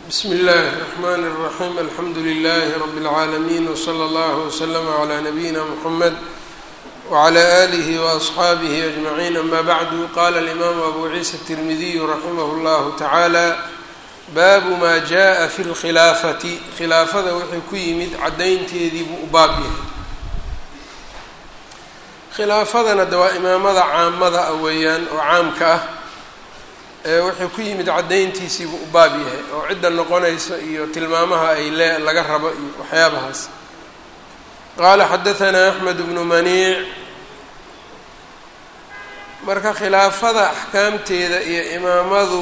bsmi اllahi الرحmn الرaxيm alxamdu لlh rb العaalمين وslى اllه وslm عlى nabiyina mحamed وعlى آlih وأصxaabih أجmaعين ama bعdu qala الإmam abu ciisa التirmidiy raximah اllah taعalى baabu ma jaءa fi اlkhilaafati khilaafada wixii ku yimid cadaynteedii buu u baab yahay khilaafadana de waa imaamada caamada ah weeyaan oo caamka ah wixii ku yimid caddayntiisii buu u baab yahay oo cidda noqonaysa iyo tilmaamaha ay le laga rabo iyo waxyaabahaas qaala xadahanaa axmed bnu maniic marka khilaafada axkaamteeda iyo imaamadu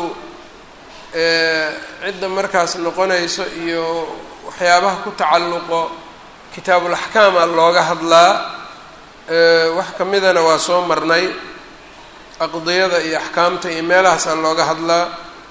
cidda markaas noqonayso iyo waxyaabaha ku tacalluqo kitaabulaxkaama looga hadlaa wax ka midana waa soo marnay aqdiyada iyo axkaamta iyo meelahaasaa looga hadlaa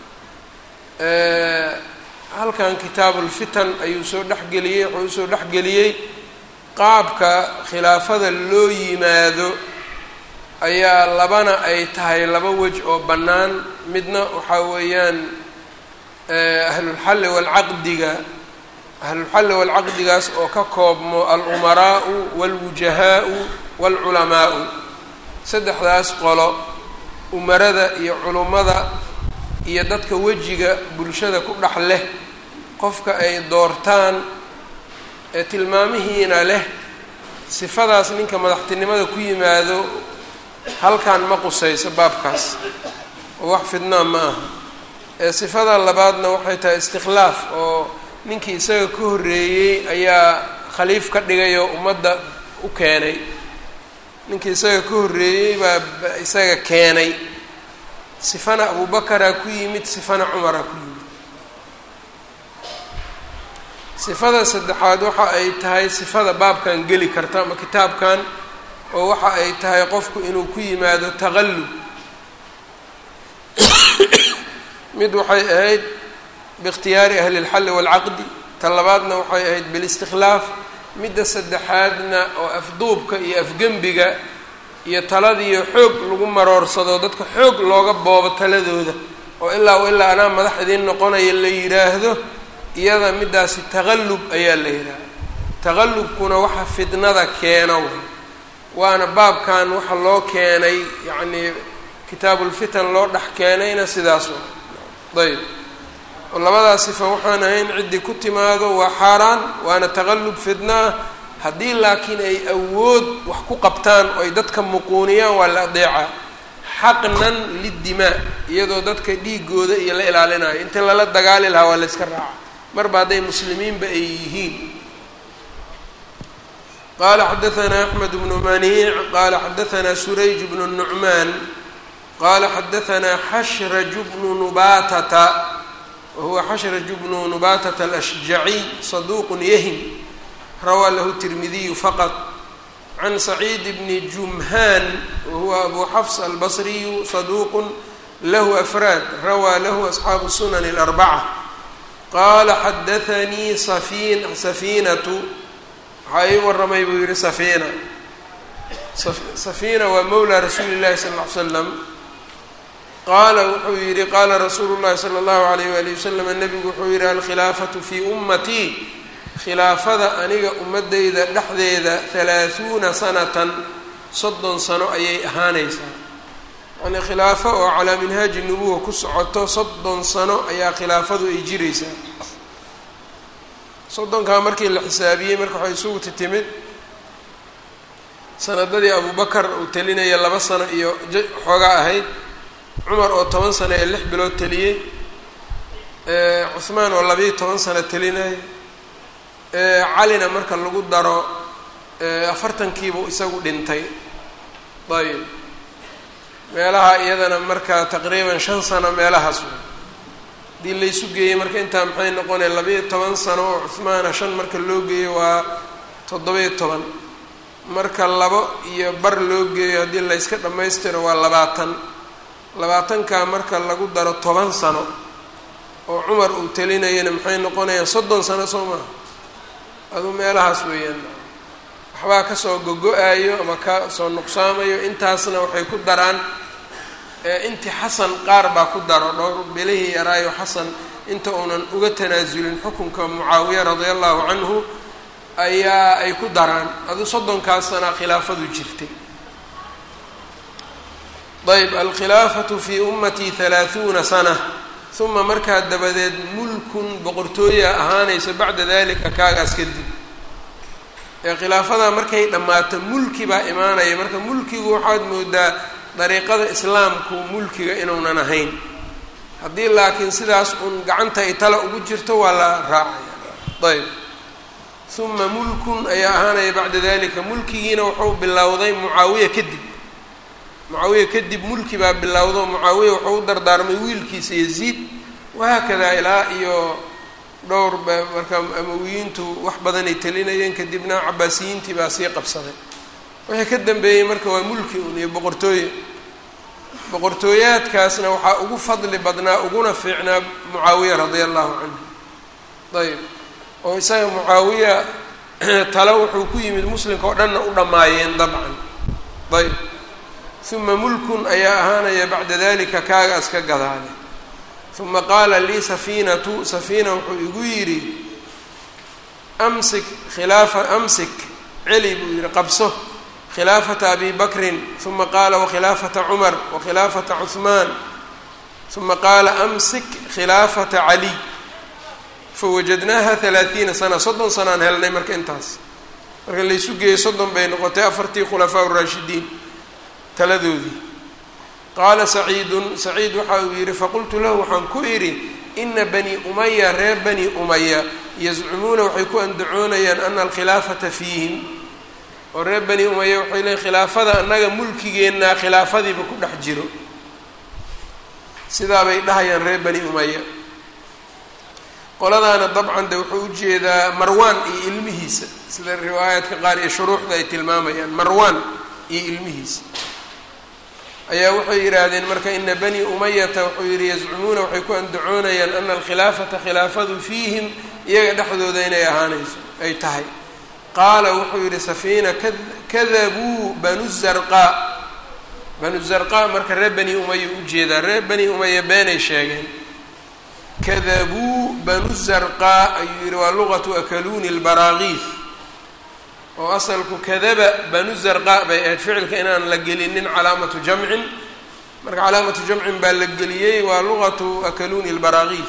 halkan kitaabulfitan ayuu soo dhexgeliyey wuxuu usoo dhexgeliyey qaabka khilaafada loo yimaado ayaa labana ay tahay laba wej oo bannaan midna waxaa weeyaan ahlulxalli waalcaqdiga ahlulxalli waalcaqdigaas oo ka koobmo al-umaraa'u waalwujahaa'u waalculamaa'u saddexdaas qolo umarada iyo culummada iyo dadka wejiga bulshada ku dhex leh qofka ay doortaan ee tilmaamihiina leh sifadaas ninka madaxtinimada ku yimaado halkan ma qusayso baabkaas oo wax fidnaa ma aha ee sifada labaadna waxay tahay istikhlaaf oo ninkii isaga ka horreeyey ayaa khaliif ka dhigay oo ummadda u keenay ninkii isaga ka horreeyey baa isaga keenay sifana abubakaraa ku yimid sifana cumaraa ku yimid sifada saddexaad waxa ay tahay sifada baabkan geli karta ama kitaabkan oo waxa ay tahay qofku inuu ku yimaado taqallub mid waxay ahayd biikhtiyaari ahli اlxalli waalcaqdi ta labaadna waxay ahayd bilistikhlaaf midda saddexaadna oo afduubka iyo afgembiga iyo taladiiyo xoog lagu maroorsado dadka xoog looga boobo taladooda oo ilaa o ilaa anaa madax idiin noqonaya la yidhaahdo iyada middaasi taqallub ayaa la yidhaahda taqallubkuna waxa fitnada keeno waana baabkan waxa loo keenay yacnii kitaabulfitan loo dhex keenayna sidaas ayb oo labadaas sifa waxaan ahayn ciddii ku timaado waa xaaraan waana taqallub fidnaa haddii laakiin ay awood wax ku qabtaan oo ay dadka muquuniyaan waa la adeecaa xaqnan lidimaa iyadoo dadka dhiigooda iyo la ilaalinayo inta lala dagaali lahaa waa la yska raaca marba hadday muslimiinba ay yihiin qaala xadahanaa axmed bnu maniic qaala xadahanaa surayj bnu nucmaan qaala xadahanaa xashraju bnu nubatata wahuwa xashraju bnu nubatata alashjaciy saduuqun yahim rawaa lahu tirmidiyu faqad can saciid bni jumhaan wahuwa abu xafs albasriyu saduuqun lahu afraad rawaa lahu asxaabu sunan اlarbaca qaala xadaanii safin safiinatu waxaa ii waramay buu yihi safiina safiina waa mowla rasuuli llahi sala ll ly slam qaala wuxuu yihi qaala rasuulu llahi sala allahu alayh wali wasalam nabigu wuxuu yihi alkhilaafatu fii ummatii khilaafada aniga ummadeyda dhexdeeda halaahuuna sanatan soddon sano ayay ahaanaysaa yani khilaafo oo calaa minhaaji nubuwa ku socoto soddon sano ayaa khilaafadu ay jiraysaa soddonkaa markii la xisaabiyey marka waxay isugu titimid sanadadii abubakar uu telinaya laba sano iyo xoogaa ahayd cumar oo toban sano ee lix bilood teliyey cuhmaan oo labayo toban sano telinaya calina marka lagu daro afartankiibuu isagu dhintay ayb meelaha iyadana marka taqriiban shan sano meelahaas haddii laysu geeyey marka intaa maxay noqonaya labayo toban sano oo cuhmaana shan marka loo geeyo waa toddoba-iyo toban marka labo iyo bar loo geeyo haddii layska dhammaystiro waa labaatan labaatankaa marka lagu daro toban sano oo cumar uu telinayana maxay noqonayaan soddon sano soo maha aduu meelahaas weeyaan waxbaa kasoo gogo-ayo ama ka soo nuqsaamayo intaasna waxay ku daraan inti xasan qaar baa ku daro dhowr bilihii yaraayo xasan inta uunan uga tanaasulin xukunka mucaawiya radia allahu canhu ayaa ay ku daraan adu soddonkaas sana khilaafadu jirtay ayb alkhilaafatu fii ummatii halaahuuna sana uma markaa dabadeed mulkun boqortooya ahaanaysa bacda dalika kaagaas kadib ee khilaafadaa markay dhammaato mulki baa imaanaya marka mulkigu waxaad moodaa dariiqada islaamku mulkiga inuunan ahayn haddii laakiin sidaas uun gacanta ay tala ugu jirto waa la raacaya ayb uma mulkun ayaa ahaanaya bacda dalika mulkigiina wuxuu bilowday mucaawiya kadib mucaawiya kadib mulki baa bilowdo mucaawiya wuxuu u dardaarmay wiilkiisa yaziid wahaakadaa ilaa iyo dhowr marka amawiyiintu wax badanay telinayeen kadibna cabaasiyiintii baa sii qabsaday wixii ka dambeeyey marka waa mulki un iyo boqortooye boqortooyaadkaasna waxaa ugu fadli badnaa uguna fiicnaa mucaawiya radia allahu canhu ayb oo isaga mucaawiya tale wuxuu ku yimid muslimka oo dhanna u dhammaayeen dabcan ayb uma mulkun ayaa ahaanaya bacda dalika kaagaas ka gadaale uma qaala lii safiinatu safiina wuxuu igu yidhi amsik khilaafa amsik celi buu yihi qabso khilaafata abi bakrin uma qaala wakhilaafata cumar wakhilaafata cuhmaan uma qaala amsik khilaafata caliy fawajadnaaha halaathiina sana soddon sanaan helnay marka intaas marka laysu geeyey soddon bay noqotay afartii khulafaa raashidiin taladoodii qaala saciidun saciid waxa uu yidhi faqultu lahu waxaan ku idhi ina bani umaya reer bani umaya yazcumuuna waxay ku andacoonayaan ana alkhilaafata fiihim oo reer bani umaya waxay leeyiin khilaafada annaga mulkigeennaa khilaafadiiba ku dhex jiro sidaabay dhahayaan reer bani umaya qoladaana dabcan de wuxuu ujeedaa marwaan iyo ilmihiisa sida riwaayaadka qaar iyo shuruuxda ay tilmaamayaan marwaan iyo ilmihiisa ayaa waxay yidhaahdeen marka ina bani umayata wuxuu yihi yazcumuuna waxay ku andacoonayaan ana alkhilaafata khilaafadu fiihim iyaga dhexdooda inay ahaanayso ay tahay qaala wuxuu yihi safiina kadabuu banu zarqa banu zarqa marka reer bani umaya ujeedaa reer bani umaya beenay sheegeen kadabuu banu zarqa ayuu yihi waa luqatu akaluuni lbaraagiif oo asalku kadaba banu zarqa bay ahayd ficilka inaan la gelinin calaamatu jamcin marka calaamatu jamcin baa la geliyey waa luqatu akaluuni lbaraagiif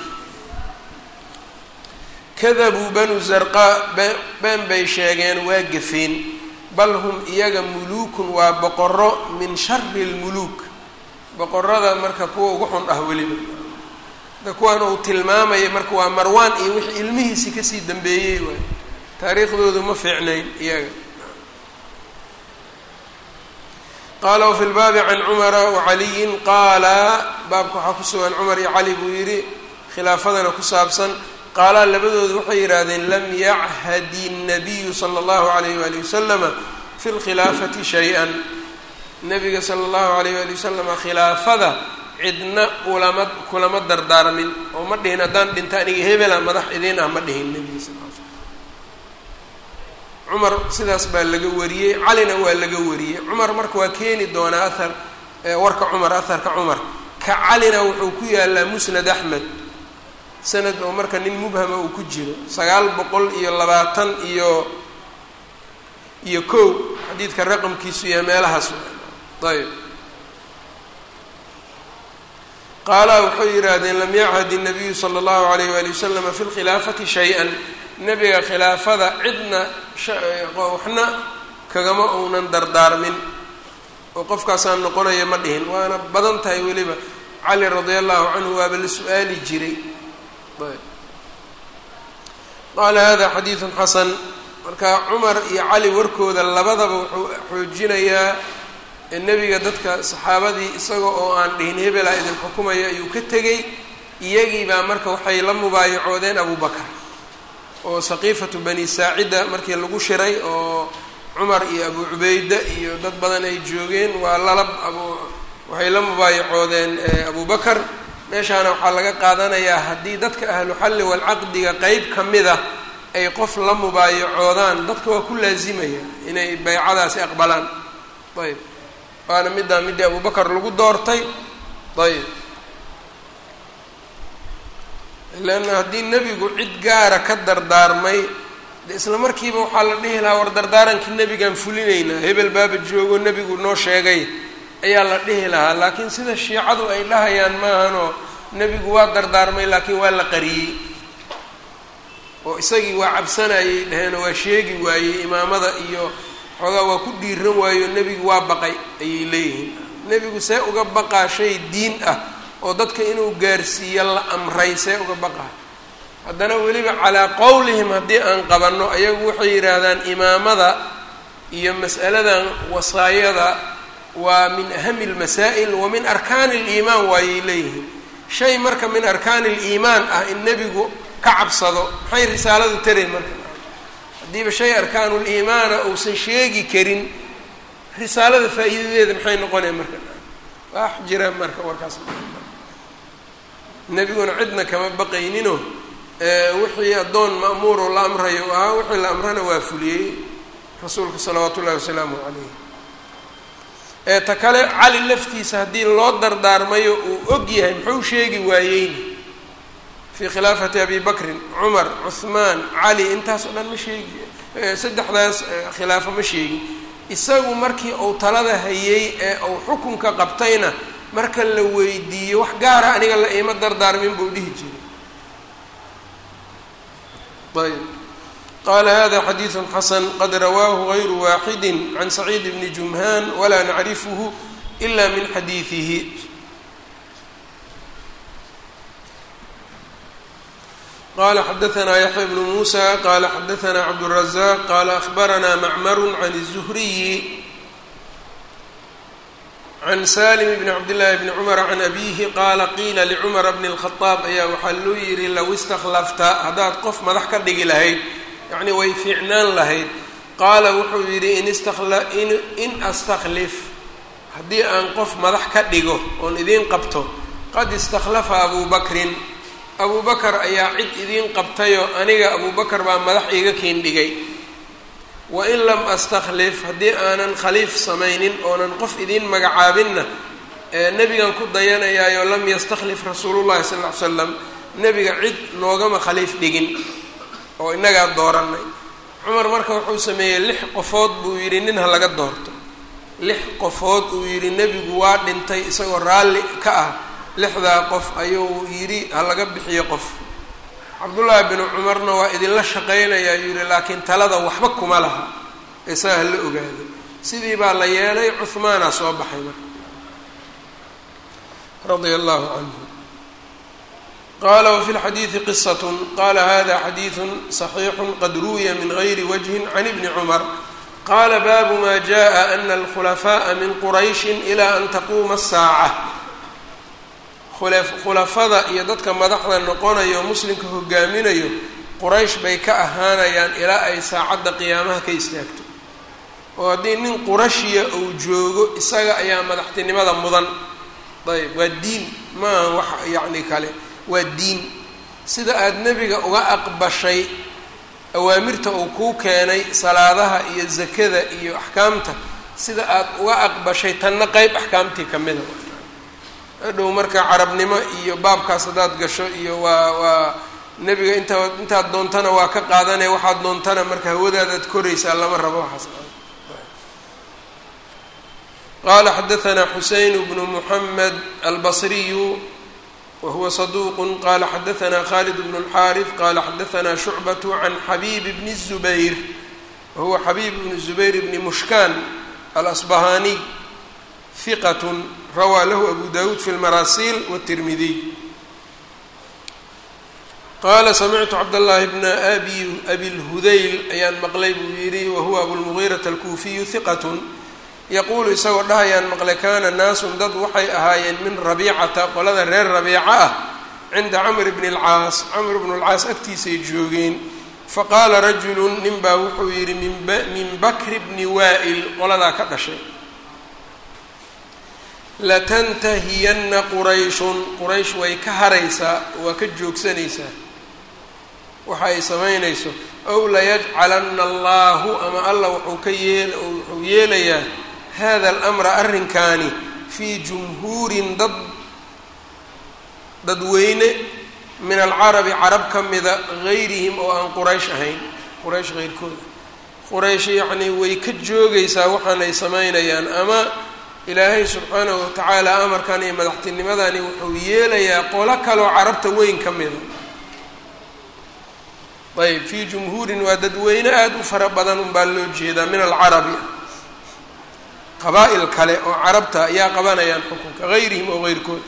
kadabuu banu zarqa been bay sheegeen waa gafeen bal hum iyaga muluukun waa boqoro min shari lmuluuk boqorada marka kuwa ugu xun ah weliba da kuwaan uu tilmaamaya marka waa marwaan iyo wixii ilmihiisii kasii dambeeyey waay taariikhdoodu ma fiicnayn iyaga qaala wafi lbaabi can cumara wacaliyin qaala baabka waxaa ku sugan cumar iyo cali buu yidhi khilaafadana ku saabsan qaalaa labadoodu waxay yidhaahdeen lam yachadi الnabiyu salى اllahu alayh wali wasalama fi lkhilaafati shay-an nabiga sala اllahu alayh wali wasalama khilaafada cidna ulama kulama dardaarmin oo ma dhihin haddaan dhinta aniga hebela madax idiin ah ma dhihin nebiga sal l slam cumar sidaas baa laga wariyey calina waa laga wariyey cumar marka waa keeni doonaa ahar warka cumar aharka cumar ka calina wuxuu ku yaalaa musnad axmed sanad oo marka nin mubhama uu ku jiro sagaal boqol iyo labaatan iyo iyo kow xadiidka raqamkiisu yahay meelahaas ayb qaala waxay yidhaahdeen lam yachad الnabiyu salى اllahu alayh wali waslama fi lkhilaafati shay-an nebiga khilaafada cidna waxna kagama uunan dardaarmin oo qofkaasaan noqonaya ma dhihin waana badan tahay weliba cali radia allahu canhu waaba la su-aali jiray qaala hada xadiidu xasan marka cumar iyo cali warkooda labadaba wuxuu xoojinayaa nebiga dadka saxaabadii isaga oo aan dhihin hebela idin xukumaya ayuu ka tegey iyagii baa marka waxay la mubaayacoodeen abu bakar oo saqiifatu bani saacida markii lagu shiray oo cumar iyo abu cubayda iyo dad badan ay joogeen waa lalab abu waxay la mubaayacoodeen abu bakar meeshaana waxaa laga qaadanayaa haddii dadka ahlu xalli walcaqdiga qeyb ka mid a ay qof la mubaayacoodaan dadka waa ku laazimaya inay baycadaasi aqbalaan ayb waana middaa middii abubakar lagu doortay ayb leanna haddii nebigu cid gaara ka dardaarmay de isla markiiba waxaa la dhihi lahaa war dardaarankii nebigaan fulinaynaa hebel baaba joogo nebigu noo sheegay ayaa la dhihi lahaa laakiin sida shiicadu ay dhahayaan maahanoo nebigu waa dardaarmay laakiin waa la qariyey oo isagii waa cabsanayay dhaheenoo waa sheegi waayey imaamada iyo xoogaa waa ku dhiiran waayo nebigu waa baqay ayay leeyihiin nebigu see uga baqaa shay diin ah oo dadka inuu gaarsiiyo la amray see uga baqaa haddana weliba calaa qowlihim haddii aan qabanno ayagu waxay yidhaahdaan imaamada iyo mas'aladan wasaayada waa min ahami lmasaa'il wa min arkaani liimaan waayay leeyihiin shay marka min arkaani liimaan ah in nebigu ka cabsado maxay risaaladu tarayn marka haddiiba shay arkaanuliimaana uusan sheegi karin risaalada faa'iidadeeda maxay noqonaya marka wax jira marka warkaas nebiguna cidna kama baqaynino wixii addoon ma'muuro la amrayo ahaa wixii la amrana waa fuliyey rasuulka salawaatu ullahi wasalaamu calayh ee ta kale cali laftiisa haddii loo dardaarmayo uu og yahay muxuu sheegi waayeyni fii khilaafati abi bakrin cumar cuhmaan cali intaas oo dhan ma sheegi saddexdaas khilaafo ma sheegin isagu markii uu talada hayey ee uu xukunka qabtayna marka la weydiiyo wax gaara aniga la iima dardaarmin buu dhihi jiray ayb qala hada xadiiثu xasan qad rawaahu غayru waaxidi can saciid bni jumhaan walaa nacrifhu ila min xadiiثihi qala xadaثna yaxya bnu musa qala xadaثna cabdالrazaq qala akhbarana macmar can الzuhriyi can salim bni cabdillaahi bni cumar can abiihi qaala qiila licumara bni اlkhadaab ayaa waxaa loo yihi low istakhlafta haddaad qof madax ka dhigi lahayd yacni way fiicnaan lahayd qaala wuxuu yidhi in istakla in astakhlif haddii aan qof madax ka dhigo oon idiin qabto qad istakhlafa abuu bakrin abuu bakar ayaa cid idiin qabtayoo aniga abuu bakar baa madax iiga kiin dhigay wain lam astakhlif haddii aanan khaliif samaynin oonan qof idiin magacaabinna ee nebigan ku dayanayaayo lam yastakhlif rasuulullahi sal ll ly slam nebiga cid noogama khaliif dhigin oo innagaa doorannay cumar marka wuxuu sameeyey lix qofood buu yidhi nin ha laga doorto lix qofood uu yidhi nebigu waa dhintay isagoo raalli ka ah lixdaa qof ayuu yidhi ha laga bixiyo qof cabdullaahi binu cumarna waa idinla shaqaynayaa yuu yihi laakiin talada waxba kuma laha eesaa ha la ogaado sidii baa la yeelay cuhmaana soo baxay marka radia allahu canhu qala wfi lxadiidi qisat qala hada xadiidu صaxiixu qad ruwiya min gayri wajhi can ibni cumar qala baabu ma jaءa ana alkhulafaءa min qurayshi ila an taquuma الsaaca khulafada iyo dadka madaxda noqonayo muslimka hogaaminayo quraysh bay ka ahaanayaan ilaa ay saacadda qiyaamaha ka istaagto oo haddii nin qurashiya uu joogo isaga ayaa madaxtinimada mudan ayb waa diin maaha wax yacni kale waa diin sida aada nebiga uga aqbashay awaamirta uu kuu keenay salaadaha iyo zakada iyo axkaamta sida aada uga aqbashay tanna qeyb axkaamtii ka mida hadhow marka carabnimo iyo baabkaas haddaad gasho iyo waa waa nebiga intaa intaad doontana waa ka qaadanaya waxaad doontana marka hawadaadaad koraysaa lama rabo waxaas qala xadaثna xuseyn bnu mحamed albصriyu whuwa صduq qala xadaثna khalid bn الxariث qala xadaثna shucbaة can xabib bn الزubayr wahuwa xabib bn الزubayr bni mushkan alasbahaniy hiqat rawaa lahu abu dawud fi اlmarasil wالtirmidiy qala samictu cabdالlahi bna abi abi اlhudayl ayaan maqlay buu yihi wahuwa abulmugiiraة alkuufiyu hiqat yaquulu isagoo dhahayaan maqle kaana naasun dad waxay ahaayeen min rabiicata qolada reer rabiica ah cinda camr bni اlcaas camr bnu lcaas agtiisay joogeen faqaala rajulu nin baa wuxuu yidhi min bakri bni waa'il qoladaa ka dhashay latantahiyanna qurayshun quraysh way ka haraysaa waa ka joogsanaysaa waxa ay samaynayso ow layajcalanna allahu ama allah wuxuu ka yeel wuxuu yeelayaa hada alamra arrinkaani fii jumhuurin dad dadweyne min alcarabi carab ka mida gayrihim oo aan quraysh ahayn quraysh heyrkooda quraysh yacnii way ka joogaysaa waxaanay samaynayaan ama ilaahay subxaanahu watacaala amarkan iyo madaxtinimadani wuxuu yeelayaa qolo kaloo carabta weyn ka mida ayb fii jumhuurin waa dadweyne aada u fara badan unbaa loo jeedaa min alcarabi qabaa-il kale oo carabta ayaa qabanayaan xukunka gayrihim oo heyrkooda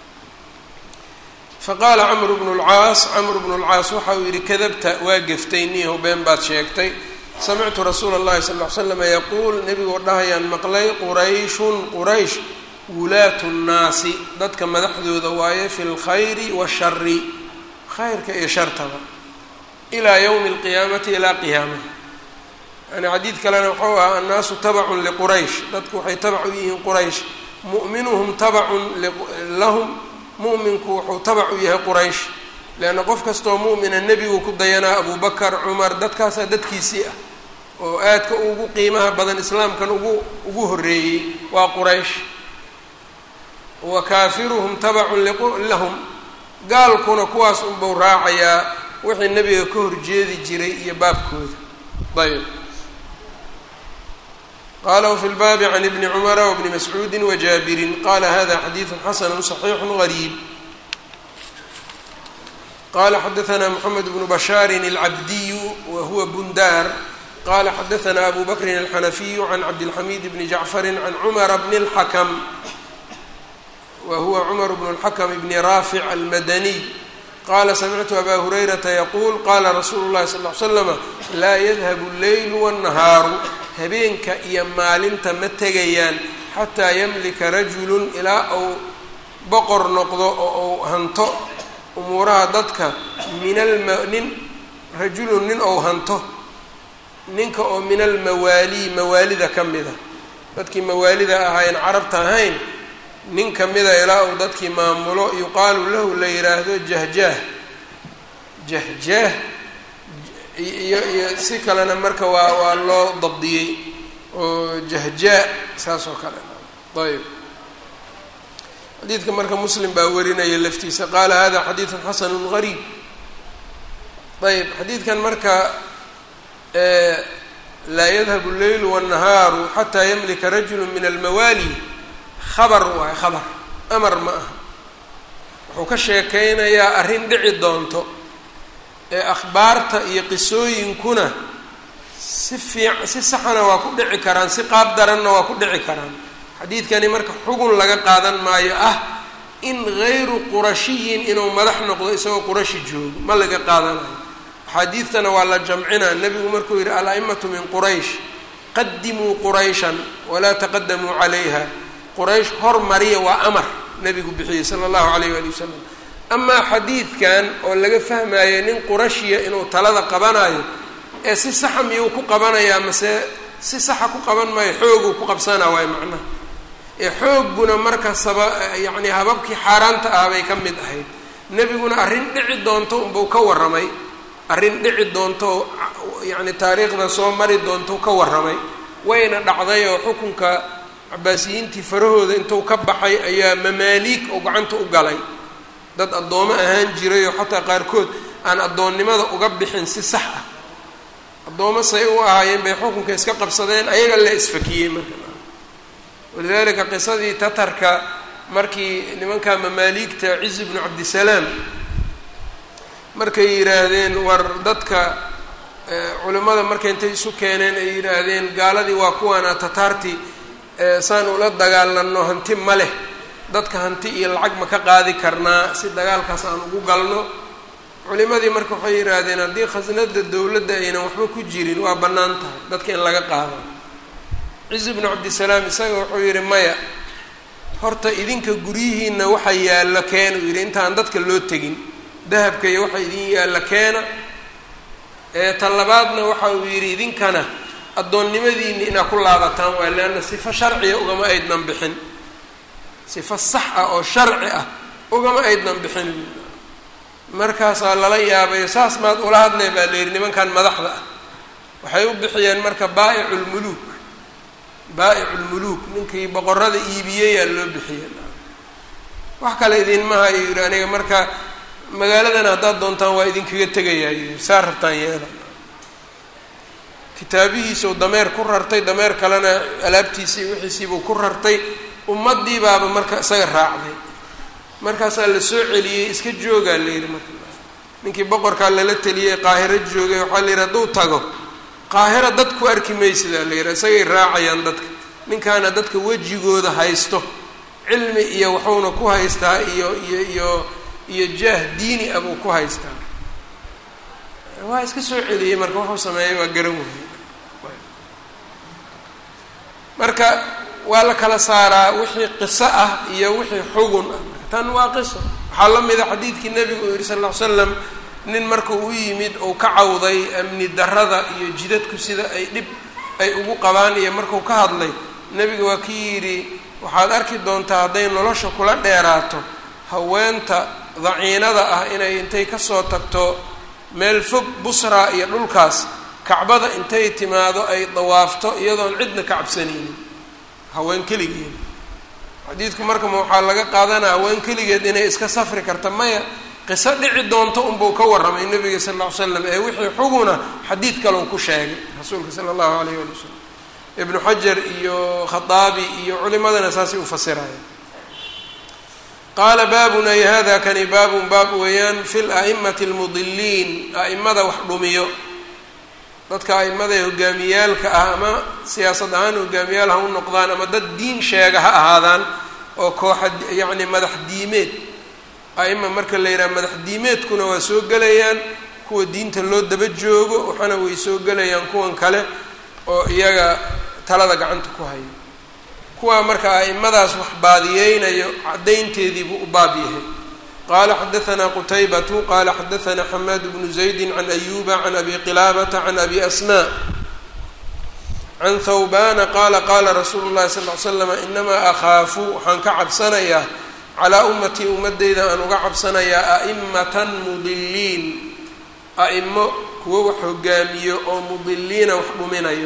faqaala camru bnu lcaas camru bnu lcaas waxa uu yidhi kadabta waa geftay niihow been baad sheegtay samictu rasuula اllahi sal ll ly slama yaquul nebigoo dhahayaan maqlay qurayshun quraysh wulaatu nnaasi dadka madaxdooda waaye fi lkhayri washari khayrka iyo shartaba ilaa yowmi alqiyaamati ilaa qiyaamaha yani xadiid kalena wuxuu ahaa annaasu tabacun liquraysh dadku waxay tabac u yihiin quraysh mu'minuhum tabacun lahum mu'minku wuxuu tabac u yahay quraysh leanna qof kastoo mu'mina nebigu ku dayanaa abubakar cumar dadkaasaa dadkiisii ah oo aadka ugu qiimaha badan islaamkan ugu ugu horreeyey waa quraysh wa kaafiruhum tabacun lahum gaalkuna kuwaas unbuu raacayaa wixii nebiga ka horjeedi jiray iyo baabkooda ayb qala wfi lbaabi can ibni cumara wbni mascuudi wajaabirin qala hada xadiidu xasanu صaxiixu gariib qala xadaثna mxamed bnu bashaari اlcabdiyu wa huwa bundar qala xadaثna abu bakrin alxanafiyu can cabdilxamid bni jacfari can cumara bni اlxakm wa huwa cumar bnu اlxakm bni raafic almadaniy qala samictu aba hurayrata yaquul qala rasuulu اllahi sal ly slama laa yadhabu اleylu wالnahaaru habeenka iyo maalinta ma tegayaan xataa yamlika rajulun ilaa uu boqor noqdo oo uu hanto umuuraha dadka min alma nin rajulun nin ou hanto ninka oo min almawaalii mawaalida ka mida dadkii mawaalida ahaayeen carabta ahayn nin ka mida ilaa uu dadkii maamulo yuqaalu lahu la yidhaahdo jahjaah jahjaah iyo iyo si kalena marka waa waa loo dabdiyey oo jahjaa saas oo kale ayb xadiidka marka muslim baa warinaya laftiisa qaala hada xadiidun xasanu gariib ayb xadiidkan marka laa yadhabu leylu wالnahaaru xataa yamlika rajulu min almawaali khabar waayo khabar amar ma aha wuxuu ka sheekeynayaa arrin dhici doonto ee akhbaarta iyo qisooyinkuna si fiic si saxana waa ku dhici karaan si qaab daranna waa ku dhici karaan xadiidkani marka xugun laga qaadan maayo ah in gayru qurashiyin inuu madax noqdo isagoo qurashi joogo ma laga qaadanayo axaadiidtana waa la jamcinaa nebigu markuu yidhi al-a'imatu min quraysh qadimuu qurayshan walaa taqadamuu calayha quraysh hormariya waa amar nebigu bixiyey sala allahu calayh waali wasalam amaa xadiidkan oo laga fahmayo nin qurashiya inuu talada qabanayo ee si saxa miyuu ku qabanayaa mase si saxa ku qaban maayo xooguu ku qabsanaa waayo macnaha ee xoogguna marka saba yacni hababkii xaaraanta ah bay ka mid ahayd nebiguna arrin dhici doonto unbuu ka warramay arrin dhici doonto yacni taariikhda soo mari doonto ka warramay wayna dhacday oo xukunka cabaasiyiintii farahooda intuu ka baxay ayaa mamaaliig oo gacanta u galay dad addoomo ahaan jiray oo xataa qaarkood aan addoonnimada uga bixin si sax ah addoomo say u ahaayeen bay xukunka iska qabsadeen ayaga la isfakiyey marka walidaalika qisadii tatarka markii nimanka mamaaliigta cizi bnu cabdisalaam markay yidhaahdeen war dadka culimmada markay intay isu keeneen ay yidhaahdeen gaaladii waa kuwaana tataartii saan ula dagaalano hanti ma leh dadka hanti iyo lacag ma ka qaadi karnaa si dagaalkaas aan ugu galno culimadii marka waxay yidhaahdeen haddii khasnada dowladda aynan waxba ku jirin waa bannaan tahay dadka in laga qaado cizi bnu cabdisalaam isaga wuxuu yidhi maya horta idinka guryihiina waxa yaallo keena uu yidhi intaan dadka loo tegin dahabka iyo waxa idin yaallo keena ee ta labaadna waxa uu yidhi idinkana addoonnimadiini inaa ku laabataan waa leanna sifo sharciya ugama aydnan bixin sifo sax ah oo sharci ah ugama aydnan bixin markaasaa lala yaabayo saas maad ula hadlee baa la yidhi nimankan madaxda ah waxay u bixiyeen marka baa'icu lmuluuk baa'icu lmuluuk ninkii boqorada iibiyeyaa loo bixiyey wax kale idinmaha ayuu yidhi aniga marka magaaladana haddaad doontaan waa idinkaga tegayaa saa rabtaan yeela kitaabihiisau dameer ku rartay dameer kalena alaabtiisii wixiisiibuu ku rartay ummadii baaba marka isaga raacday markaasaa la soo celiyey iska joogaa la yidhi marka ninkii boqorkaa lala teliyey qaahiro joogay waxaa la yidhi hadduu tago qaahira dad ku arki maysidaa la yidhi isagay raacayaan dadka ninkaana dadka wejigooda haysto cilmi iyo waxuuna ku haystaa iyo iyo iyo iyo jaah diini ah buu ku haystaa waa iska soo celiyey marka wuxuu sameeyey waa garan weyey marka waa la kala saaraa wixii qiso ah iyo wixii xugun ah tan waa qiso waxaa la mida xadiidkii nebigu uu yihi sal ll ly slam nin marka u yimid uu ka cawday amni darada iyo jidadku sida ay dhib ay ugu qabaan iyo marku ka hadlay nebiga waa kii yidhi waxaad arki doontaa hadday nolosha kula dheeraato haweenta daciinada ah inay intay kasoo tagto meel fog busra iyo dhulkaas kacbada intay timaado ay dawaafto iyadoon cidna ka cabsanaynin haween keligeed xadiidku marka ma waxaa laga qaadanaya haween keligeed inay iska safri karta maya qiso dhici doonto unbuu ka warramay nabiga sal lla ly slam ee wixii xuguna xadiid kaleu ku sheegay rasuulka sala allahu alayh wali wasalam ibnu xajar iyo khaaabi iyo culimadana saasay ufasiraya qaala baabun ay hada kani baabun baab weeyaan fi la'imati almudiliin a'imada wax dhumiyo dadka a'imada ee hogaamiyaalka ah ama siyaasad ahaan hogaamiyaal ha u noqdaan ama dad diin sheega ha ahaadaan oo kooxa yacni madax diimeed a'ima marka la yidhaha madax diimeedkuna waa soo gelayaan kuwa diinta loo daba joogo waxaana way soo gelayaan kuwan kale oo iyaga talada gacanta ku hayo kuwaa marka a'imadaas wax baadiyeynayo caddaynteedii buu u baab yahay qala xadaثna qtaybatu qala xadaثna xamaad bnu زaydi can ayuba can abi qilaabata can abi asma can thawbana qala qala rasuulu اlahi sal ly slam inamaa akhaafu waxaan ka cabsanayaa calaa ummatii ummadeyda aan uga cabsanayaa a'imatan mudiliin a'imo kuwo wax hogaamiyo oo mudiliina wax dhuminayo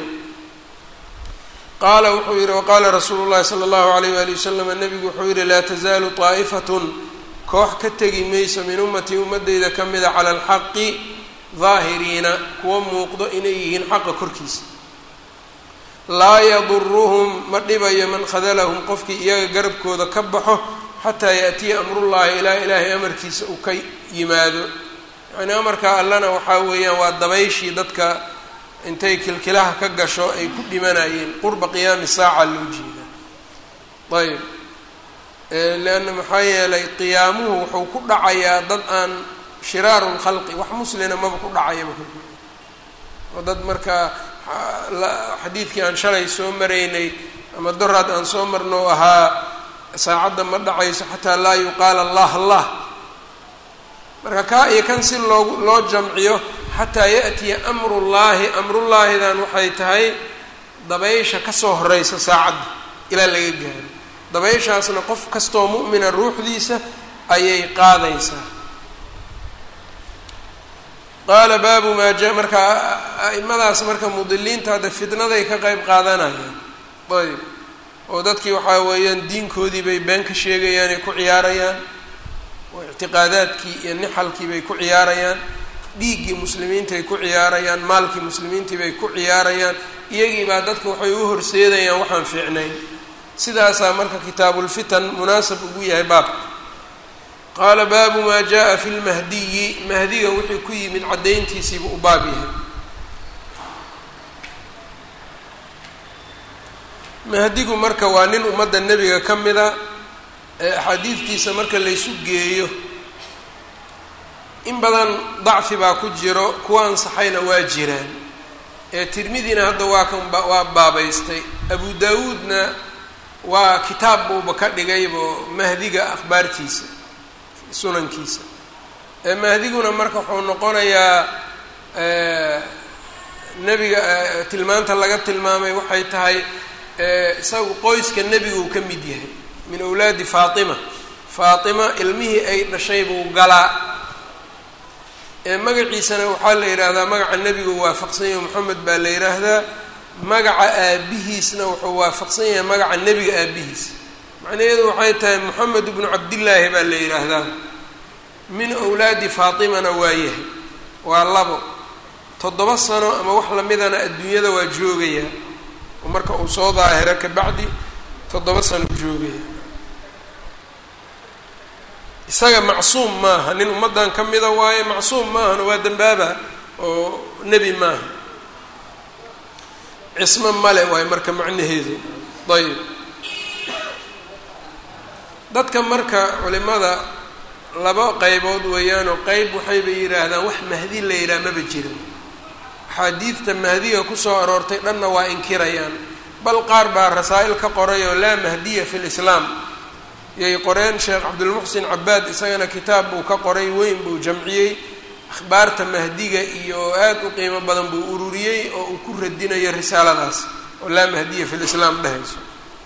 qaala wuxuu yihi waqaala rasuulu llahi sala allahu alayh wali wasalam nabigu wuxuu yihi laa tazaalu طaa'ifatun koox ka tegi mayso min ummatii ummadeyda ka mida cala alxaqi daahiriina kuwa muuqdo inay yihiin xaqa korkiisa laa yaduruhum ma dhibayo man khadalahum qofkii iyaga garabkooda ka baxo xataa yaatiya amrullahi ilaa ilaahay amarkiisa uu ka yimaado yacni amarka allana waxaa weeyaan waa dabayshii dadka intay kilkilaha ka gasho ay ku dhimanayeen qurba qiyaami saaca loo jeeda ayb leanna maxaa yeelay qiyaamuhu wuxuu ku dhacayaa dad aan shiraaru lkhalqi wax muslina maba ku dhacayaba kolkooda oo dad markaa xadiidkii aan shalay soo maraynay ama doraad aan soo marno ahaa saacadda ma dhacayso xataa laa yuqaala allah allah marka kaa iyo kan si loogu loo jamciyo xataa yaأtiya amru llaahi amrullaahidan waxay tahay dabaysha kasoo horeysa saacadda ilaa laga gaaro dabayshaasna qof kastoo mu'mina ruuxdiisa ayay qaadaysaa qaala baabu maa ja marka a'imadaas marka mudiliinta hadda fitnaday ka qeyb qaadanayaan ayb oo dadkii waxaa weeyaan diinkoodii bay been ka sheegayaan ay ku ciyaarayaan oo ictiqaadaadkii iyo nixalkii bay ku ciyaarayaan dhiiggii muslimiintaay ku ciyaarayaan maalkii muslimiintii bay ku ciyaarayaan iyagii baa dadka waxay u horseedayaan waxaan fiicnayn sidaasaa marka kitaabulfitan munaasab ugu yahay baabka qaala baabu maa jaa fi lmahdiyi mahdiga wixii ku yimid caddayntiisiibuu u baab yahay mahdigu marka waa nin ummadda nebiga ka mida ee axaadiidtiisa marka laysu geeyo in badan dacfi baa ku jiro kuwa ansaxayna waa jiraan ee tirmidina hadda waa kan waa baabaystay abu daawuudna waa kitaab buuba ka dhigaybo mahdiga akhbaartiisa sunankiisa ee mahdiguna marka wuxuu noqonayaa nebiga tilmaanta laga tilmaamay waxay tahay isagu qoyska nebigu ka mid yahay min awlaadi faatima faatima ilmihii ay dhashay buu galaa ee magaciisana waxaa la yidhaahdaa magaca nebigu waafaqsan yahay moxamed baa la yidhaahdaa magaca aabihiisna wuxuu waafaqsan yahay magaca nebiga aabihiis macnaheedu waxay tahay moxamed ibnu cabdillaahi baa la yidhaahdaa min awlaadi faatimana waa yahay waa labo toddoba sano ama wax lamidana adduunyada waa joogayaa oo marka uu soo daahiro kabacdi toddoba sano joogaya isaga macsuum maaha nin ummaddan ka mida waaye macsuum maahana waa dembaaba oo nebi maaha cismo male waaye marka macnaheedu ayb dadka marka culimada laba qeybood weeyaanoo qeyb waxayba yidhaahdaan wax mahdi la yidhaha maba jirin axaadiidta mahdiga kusoo aroortay dhanna waa inkirayaan bal qaar baa rasaa'il ka qoray oo laa mahdiya fi lislaam yay qoreen sheekh cabdulmuxsin cabaad isagana kitaab buu ka qoray weyn buu jamciyey akhbaarta mahdiga iyo aad u qiimo badan buu ururiyey oo uu ku radinayo risaaladaas oo laa mahdiya fi lislaam dhehayso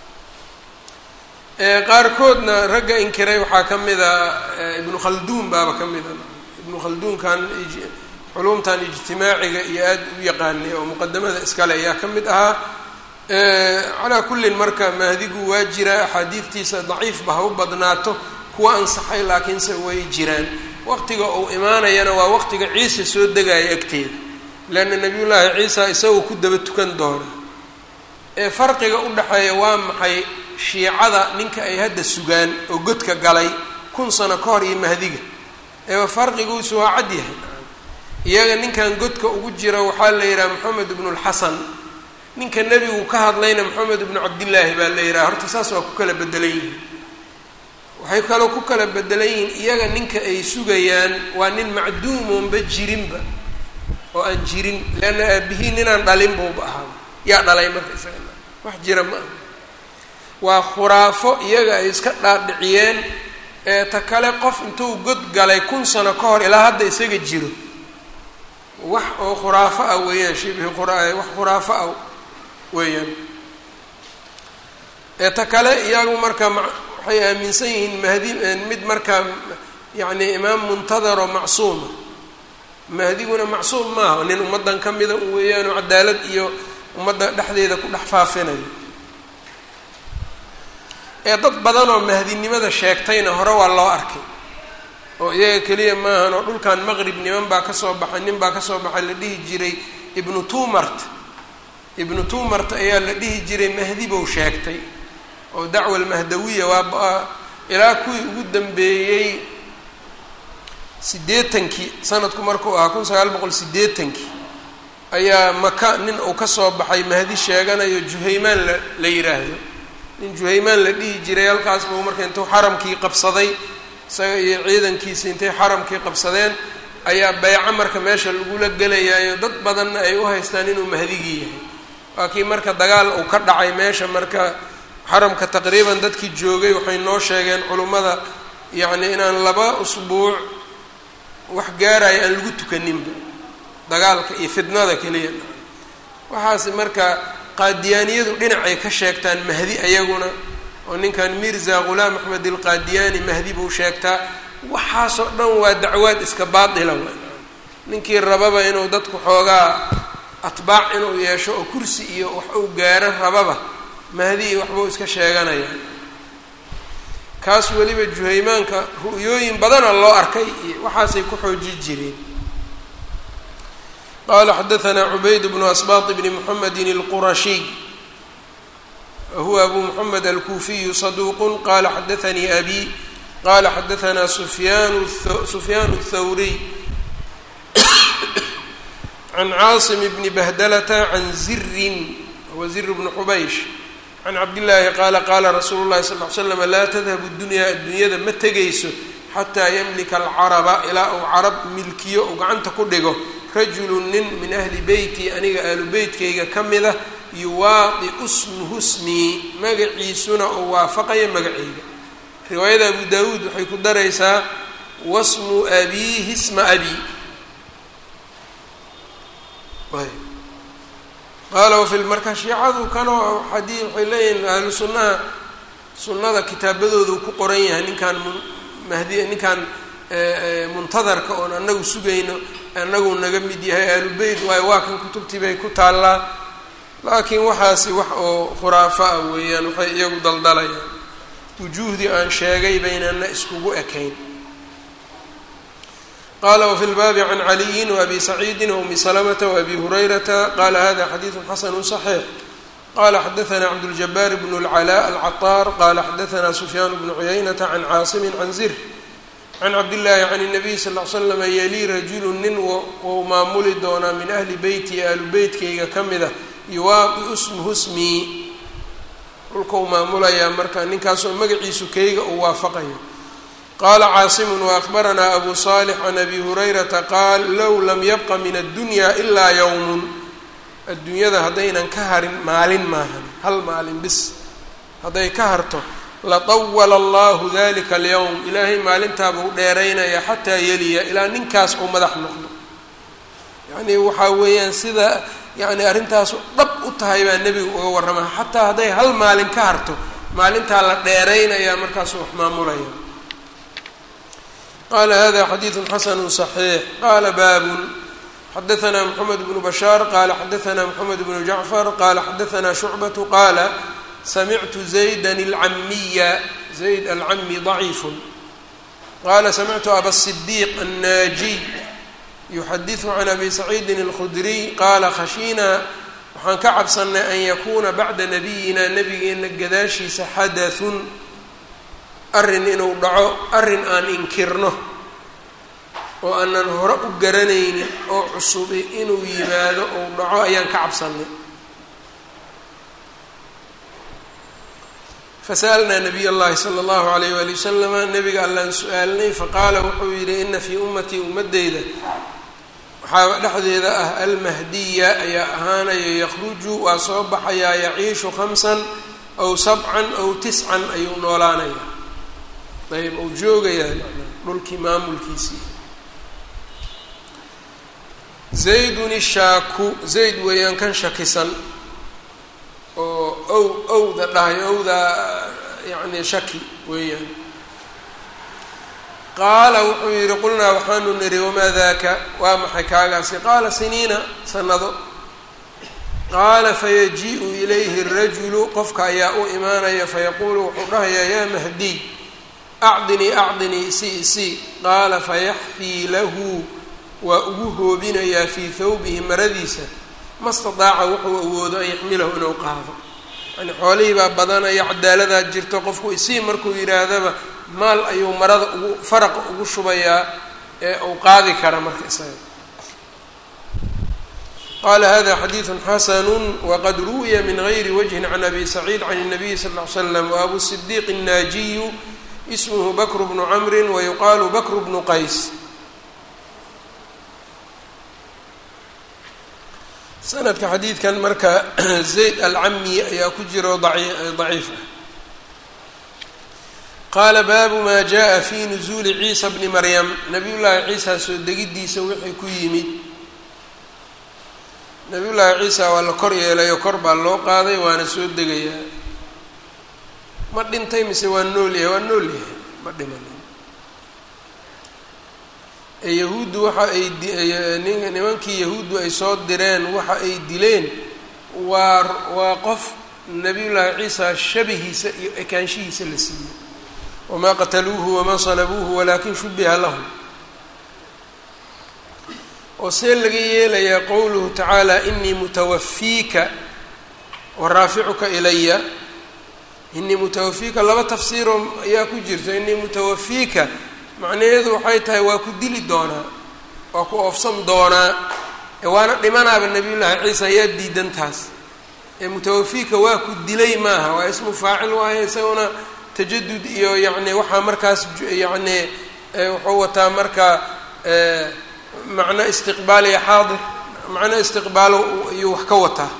qaarkoodna ragga inkiray waxaa ka mid a ibnu khalduun baaba ka mid a ibnu khalduunkan culumtan ijtimaaciga iyo aad u yaqaanay oo muqadamada iskale ayaa ka mid ahaa calaa kullin marka mahdigu waa jira axaadiidtiisa daciifba ha u badnaato kuwa ansaxay laakiinse way jiraan waqtiga uu imaanayana waa waqtiga ciise soo degaya agteeda leanna nabiyullaahi ciisa isagoo ku daba tukan doona ee farqiga u dhexeeya waa maxay shiicada ninka ay hadda sugaan oo godka galay kun sano ka hor iyo mahdiga eeba farqiguusu waa cad yahay iyaga ninkan godka ugu jira waxaa la yidhaha moxamed ibnu lxasan ninka nebigu ka hadlayna moxamed ibnu cabdillaahi baa la yidhaha horta saas waa ku kala bedelan yihiin waxay kaloo ku kala bedelan yihiin iyaga ninka ay sugayaan waa nin macduumoonba jirinba oo aan jirin leanna aabihii ninaan dhalin buuba ahaa yaa dhalay marka isaga wax jira ma aha waa khuraafo iyaga ay iska dhaadhiciyeen ee ta kale qof intuu god galay kun sano ka hor ilaa hadda isaga jiro wax oo khuraafo ah weeyaan shibhi qura wax khuraafo ah weeyaan ee ta kale iyagu marka waxay aaminsan yihiin mahdi mid markaa yacni imaam muntadaro macsuuma mahdiguna macsuum maaha nin ummaddan ka mida u weeyaanoo cadaalad iyo ummadda dhexdeeda ku dhex faafinayo ee dad badan oo mahdinimada sheegtayna hore waa loo arkay oo iyaga keliya maahan oo dhulkan maqrib niman baa kasoo baxay nin baa kasoo baxay la dhihi jiray ibnu tumart ibnu tumart ayaa la dhihi jiray mahdi bou sheegtay oo dacwa almahdawiya waa ilaa kuwii ugu dambeeyey siddeetankii sanadku markuu ahaa kun sagaal boqol siddeetankii ayaa maka nin uu kasoo baxay mahdi sheeganayo juhaymaan la la yidhaahdo nin juhaymaan la dhihi jiray halkaas buu marka intuu xaramkii qabsaday isaga iyo ciidankiisa intay xaramkii qabsadeen ayaa beyco marka meesha lagula gelayaayo dad badanna ay u haystaan inuu mahdigii yahay waa kii marka dagaal uu ka dhacay meesha marka xaramka taqriiban dadkii joogay waxay noo sheegeen culummada yacni inaan laba usbuuc wax gaaraya aan lagu tukaninba dagaalka iyo fidnada keliya waxaas marka qaadiyaaniyadu dhinacay ka sheegtaan mahdi ayaguna oo ninkan mirza ghulaam axmed alqaadiyaani mahdi buu sheegtaa waxaasoo dhan waa dacwaad iska baatila w ninkii rababa inuu dadku xoogaa atbaac inuu yeesho oo kursi iyo wax uu gaaro rababa mahdi iyo waxbuu iska sheeganaya kaas weliba juhaymaanka ru'yooyin badana loo arkay iyo waxaasay ku xooji jireen qala xadaثna cubayd bnu asbaط bni mxamedi اlqurashiy wahuwa abu mxamed alkuufiyu صaduq qala xadaثanii abi qala xadaثna sufyan sufyaan الthawriy can caasim bni bahdalata can zirin huwa zir bnu xubaysh can cabdillaahi qaala qaala rasuulu llahi sal ly slam laa tadhabu dunyaa addunyada ma tegayso xataa yamlika alcaraba ilaa uu carab milkiyo uu gacanta ku dhigo rajulu nin min ahli beyti aniga ahlu beytkayga ka mida yuwaadiu smuhu smii magaciisuna uu waafaqayo magacayga riwaayada abu daawuud waxay ku daraysaa wasmu abiihi sma abi qaala wafi marka shiicadu kanoo xadii waxay leeyihiin ahlu sunnaha sunnada kitaabadoodu ku qoran yahay ninkaan mahdi ninkaan muntadarka oon anagu sugayno anagu naga mid yahay ahlu beyt waayo waa kan kutubtii bay ku taallaa laakiin waxaasi wax oo khuraafa ah weeyaan waxay iyagu daldalayaan wujuuhdii aan sheegay baynana iskugu ekayn qala wfi lbaabi can caliyin wabi saciidi waumi salamata waabi hurayrata qala hada xadiidu xasanu صaxiix qala xadaana cabduljabaar bn اlclaa alcaطaar qala xadaana sufyaan bnu cuyaynata can caasimi can zir can cabdillaahi can الnabiy sal l slama yelii rajulu nin wou maamuli doonaa min ahli beyti ahlu beytkayga ka mida yuwaaqi smuhu smii dhulkau maamulayaa marka ninkaasoo magaciisu kayga uu waafaqayo qala caasimu waakbaranaa abu salix can abi hurayrata qaal low lam yabqa min addunya ilaa yowmun adduunyada haddaynan ka harin maalin maahan hal maalin bis hadday ka harto latawala allahu dalika alyowm ilaahay maalintaaba u dheeraynaya xataa yeliya ilaa ninkaas uu madax noqdo yacnii waxaa weeyaan sida yani arrintaas dhab u tahay baa nebigu uga warrama xataa hadday hal maalin ka harto maalintaa la dheeraynaya markaasuu wax maamulaya qala hada xadiidu xasanu صaxiix qala baabun xadaana mxamed bnu bashaar qala xadaana mxamed bnu jacfar qala xadaana shucbatu qaala samictu zayda alcamiya zayd alcami ضaciif qala samictu aba الصdiiq annaajiy yuxadiثu can abi saciidi اlkhudriy qala khashiinaa waxaan ka cabsanay an yakuna bacda nabiyina nabigeena gadaashiisa xadaثun arrin inuu dhaco arrin aan inkirno oo aanan hore u garanaynin oo cusubi inuu yimaado ou dhaco ayaan ka cabsanay fasa'alnaa nabiy اllahi salى اllahu alayh wali wasalama nabiga allaan su-aalnay faqaala wuxuu yidhi ina fii ummatii ummadeyda waxaa dhexdeeda ah almahdiya ayaa ahaanayo yakruju waa soo baxayaa yaciishu khamsan aw sabcan aw tiscan ayuu noolaanaya ayb uu joogayaa dhulkii maamulkiisii zaydun ishaaku zayd weeyaan kan shakisan oo ow owda dhahay owda yacni shaki weeyaan qaala wuxuu yidhi qulnaa waxaanu nidhi wamaa daaka waa maxay kaagaasi qaala siniina sanado qaala fayaji-u ilayhi rajulu qofka ayaa u imaanaya fayaquulu wuxuu dhahayaa yaa mahdiy acdinii acdinii isii isii qaala fayaxfii lahu waa ugu hoobinayaa fii thawbihi maradiisa ma stadaaca wuxuu awoodo an yaxmilahu inuu qaado yani xoolihii baa badanaya cadaaladaa jirto qofku isii markuu yidhaahdaba maal ayuu marada ugu faraqa ugu shubayaa ee uu qaadi kara marka isaga qala hada xadiidu xasanu waqad ruwiya min gayri wajhin can abi saciid can الnabiyi sal ll ly slam waabu sidiiq الnaajiyu ismhu bakr bnu camri wayuqaalu bakr bnu qays sanadka xadiidkan marka zayd alcami ayaa ku jiro daciif ah qaala baabu maa jaءa fi nuzuuli ciisa bni maryam nabiy llaahi ciisa soo degidiisa wixii ku yimid nabiy llaahi ciisa waa la kor yeelayo kor baa loo qaaday waana soo degayaa ma dhintay mise waa nool yahay waa nool yahay ma dhimanin yahuuddu waxa ay nimankii yahuuddu ay soo direen waxa ay dileen waa waa qof nabiyullaahi ciisa shabihiisa iyo ekaanshihiisa la siiyey wamaa qataluuhu wamaa salabuuhu walaakin shubiha lahum oo see laga yeelayaa qowluhu tacaala inii mutawafiika wa raaficuka ilaya inii mutawafiika laba tafsiiroo ayaa ku jirta inii mutawafiika macnaheedu waxay tahay waa ku dili doonaa waa ku oofsan doonaa ee waana dhimanaaba nabiyullaahi ciisa ayaa diidan taas ee mutawafiika waa ku dilay maaha waa ismu faacil waaye isaguna tajadud iyo yacni waxaa markaas yacni wuxuu wataa marka macno istiqbaal iyo xaadir macno istiqbaalo iyuu wax ka wataa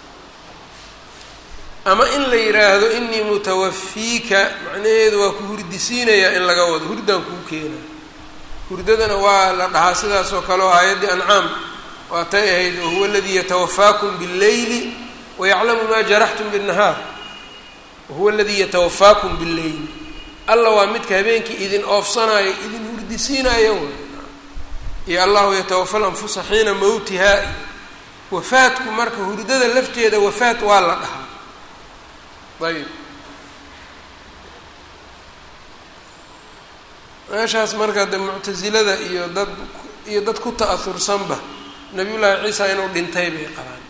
ama in la yidhaahdo inii mutawafiika macnaheedu waa ku hurdisiinayaa in laga wado hurdaan kuu keena hurdadana waa la dhahaa sidaas oo kale oo aayaddii ancaam waatay ahayd wahuwa aladii yatawafaakum billeyli wayaclamu maa jaraxtum binnahaar wahuwa aladii yatawafaakum billeyli alla waa midka habeenkii idin oofsanaayo idin hurdisiinayo iyo allahu yatawafa lanfusa xiina mowtihaa wafaadku marka hurdada lafteeda wafaad waa la dhahaa ayb meeshaas marka de muctasilada iyo dad iyo dad ku ta-aursanba nabiyullaahi ciisa inuu dhintay bay qabaan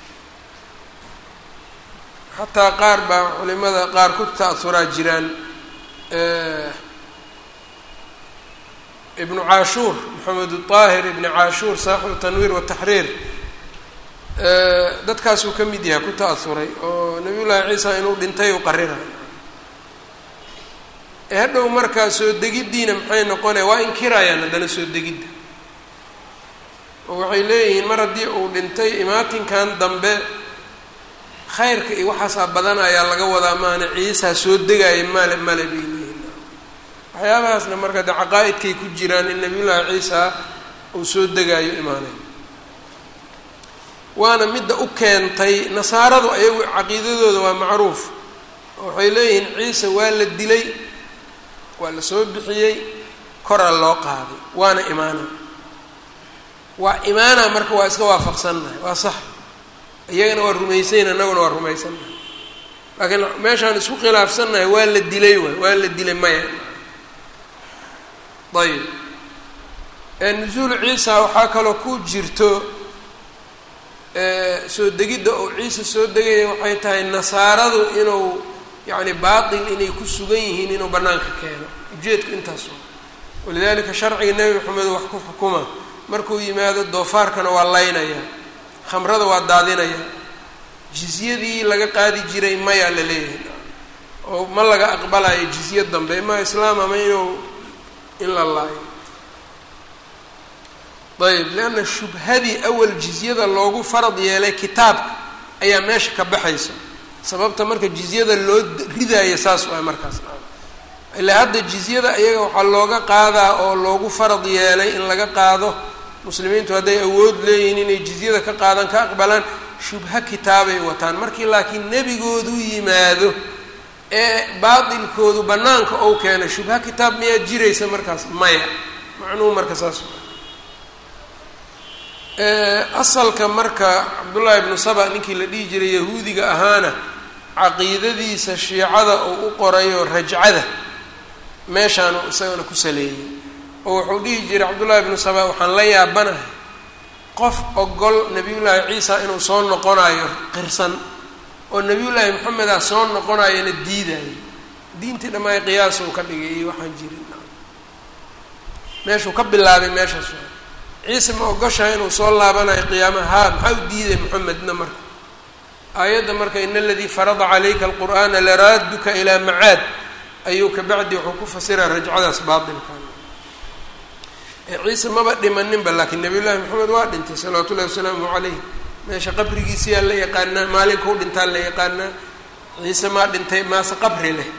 xataa qaar baa culimada qaar ku ta-auraa jiraan ibnu caashuur maxamed aahir ibni caashuur saaxibu tanwiir wataxriir dadkaasuu ka mid yahay ku ta-auray oo nabiyullaahi ciisa inuu dhintay u qarirayo ee hadhow markaa soo degiddiina maxay noqonaya waa inkirayaan haddana soo degidda oo waxay leeyihiin mar haddii uu dhintay imaatinkan dambe khayrka iyo waxaasaa badan ayaa laga wadaa maana ciisaa soo degaya male male bay leeyihin waxyaabahaasna marka de caqaa-idkay ku jiraan in nabiyullaahi ciisa uu soo degaayo imaanay waana midda u keentay nasaaradu ayagu caqiidadooda waa macruuf waxay leeyihiin ciise waa la dilay waa la soo bixiyey koraa loo qaaday waana imaana waa imaana marka waa iska waafaqsannahay waa sax iyagana waa rumaysayn annaguna waa rumaysannahay laakiin meeshaan isku khilaafsannahay waa la dilay waay waa la dilay maya ayib nusuulu ciisa waxaa kaloo ku jirto soo degidda oo ciise soo degaya waxay tahay nasaaradu inuu yacni baatil inay ku sugan yihiin inuu bannaanka keeno ujeedku intaas waa walidaalika sharciga nebi maxamed wax ku xukuma markuu yimaado doofaarkana waa laynaya khamrada waa daadinaya jizyadii laga qaadi jiray mayaa la leeyahay oo ma laga aqbalayo jizya dambe ima islaam ama inuu in la laayo ayb leanna shubhadii awal jizyada loogu farad yeelay kitaabka ayaa meesha ka baxaysa sababta marka jizyada loo ridaayo saas waay markaas ilaa hadda jizyada iyaga waxaa looga qaadaa oo loogu farad yeelay in laga qaado muslimiintu hadday awood leeyihiin inay jizyada ka qaadaan ka aqbalaan shubho kitaabay wataan markii laakiin nebigoodu yimaado ee baatilkoodu bannaanka ou keeno shubho kitaab miyaa jiraysa markaas maya macnuhu marka saas asalka marka cabdullaahi ibnu saba ninkii la dhihi jiray yahuudiga ahaana caqiidadiisa shiicada uu u qorayo rajcada meeshaanu isagana ku saleeyey oo wuxuu dhihi jiray cabdullaahi ibnu saba waxaan la yaabanahay qof ogol nebiyullaahi ciisa inuu soo noqonayo qirsan oo nebiyullaahi maxameda soo noqonayona diidayo diintii dhammaay qiyaasuu ka dhigay iyo waxaan jirin meeshuu ka bilaabay meeshaas ciise ma ogoshahay inuu soo laabanayo qiyaamaha haa maxaa u diiday moxamedna marka aayadda marka in aladii farada calayka alqur'aana laraaduka ilaa macaad ayuu kabacdi wuxuu ku fasiraa rajcadaas baatilkan ciise maba dhimaninba laakiin nabiy llaahi maxamed waa dhintay salawaatu ullahi wasalaamu calayh meesha qabrigiisiyaa la yaqaanaa maalinkau dhintaa la yaqaanaa ciise maa dhintay maase qabri leh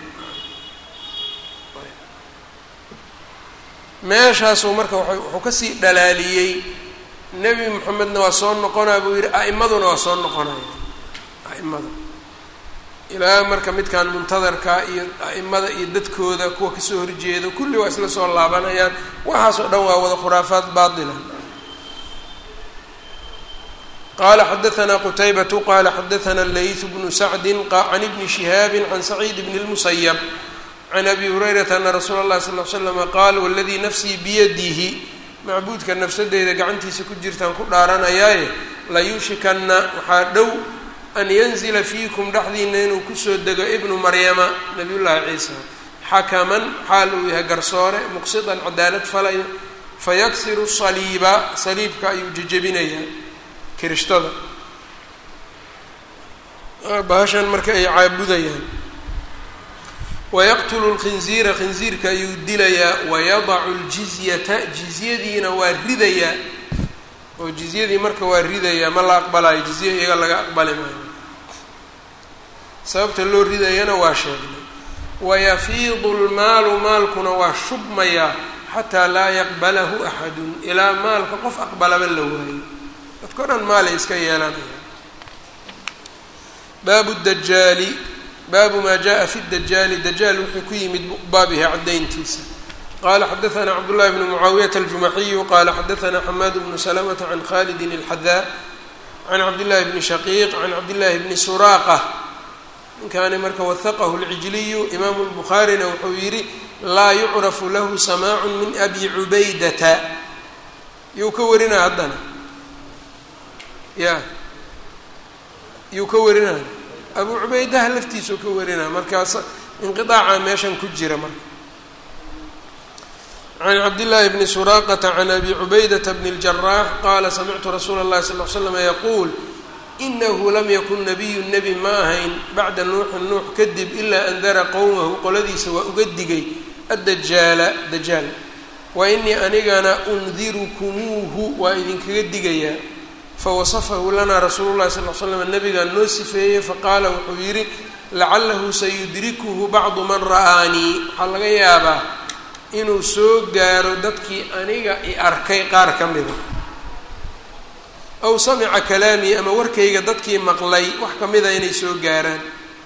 meeshaasuu marka wuxuu kasii dhalaaliyey nebi moxamedna waa soo noqonaa buu yidhi a'imaduna waa soo noqonaya a'imada ilaa marka midkan muntadarka iyo a'imada iyo dadkooda kuwa kasoo horjeeda kulli waa isla soo laabanayaan waxaas oo dhan waa wada khuraafaad baatila qala xadaثna qtaybatu qala xadaثna layث bnu sacdi can ibni shihaabi can saciid bn اlmusayb can abi hurayrata ana rasuula اllahi sal l slama qaal waladii nafsii biyadihi macbuudka nafsadeyda gacantiisa ku jirtaan ku dhaaranayaaye layuushikana waxaa dhow an yanzila fiikum dhexdiina inuu kusoo dego ibnu maryama nabiy llaahi ciisa xakaman xaal uu yahay garsoore muqsidan cadaalad falayo fayaksiru saliiba saliibka ayuu jejebinayaa kirishtada bahashan marka ay caabudayaan wayaqtulu lkhinziira khinziirka ayuu dilayaa wayadacu ljizyata jizyadiina waa ridayaa oo jizyadii marka waa ridayaa ma la aqbalayo jizya iyaga laga aqbali maayo sababta loo ridayana waa sheegnay wayafiidu lmaalu maalkuna waa shubmayaa xataa laa yaqbalahu axadun ilaa maalka qof aqbalaba la waayo dadka o dhan maalay iska yeelanaya baabu dajaali baabu maa jaءa fi dajaali dajaal wuxuu ku yimid baabihi caddayntiisa qala xadaثna cabdالlahi bn mucaawiyata aljumaxiyu qala xadaثna xamaad bnu slmta can khalidi اlxadaa can cabdillahi bni shaqiiq can cabdillahi bni suraaqa ninkaani marka wahaqahu اlcijliyu imaamu اlbukhaarina wuxuu yidhi laa yucrafu lahu samaacu min abi cubaydata yuu ka warinaa haddana ya yuu ka warinaa abu cubaydaha laftiisuu ka warinaa markaas inqiaaca meeshan ku jira marka can cabdillaahi bni suraaqata can abi cubaydata bni اljaraax qaala samictu rasuula اllahi sal l slama yaquul inahu lam yakun nabiyu nebi ma ahayn bacda nuuxin nuux kadib ilaa andara qowmahu qoladiisa waa uga digay addajaala dajaal wa inii anigana undirukumuuhu waa idinkaga digayaa fawasafahu lanaa rasuulu llahi sal l slam nabigaa noo sifeeyey faqaala wuxuu yidhi lacalahu sayudrikuhu bacdu man ra'aanii waxaa laga yaabaa inuu soo gaaro dadkii aniga i arkay qaar ka mida aw samica kalaamii ama warkayga dadkii maqlay wax ka mida inay soo gaaraan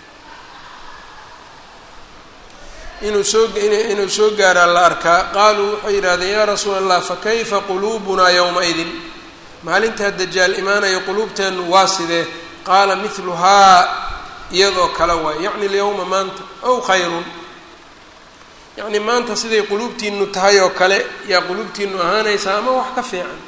inuu soo inuu soo gaaraa la arkaa qaaluu waxay yidhahdeen yaa rasuula allah fakayfa quluubunaa yowma-idin maalintaa dajaal imaanaya quluubteennu waa sidee qaala midluhaa iyadoo kale waay yacni alyawma maanta ow khayrun yacni maanta siday quluubtiinu tahay oo kale yaa quluubtiinu ahaanaysaa ama wax ka fiican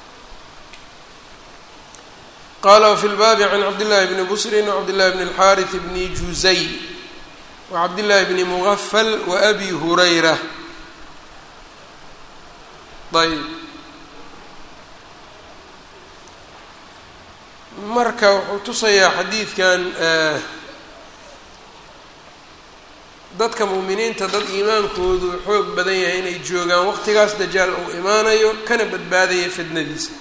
qala wfi lbaabi can cabdillahi bni busrin wcabdillahi bni اlxaariث bni juzay wacabdillahi bni mugafal waabi hurayra ayb marka wuxuu tusayaa xadiidkan dadka muuminiinta dad iimaankoodu xoog badan yahay inay joogaan waqtigaas dajaal uu imaanayo kana badbaadaya fidnadiisa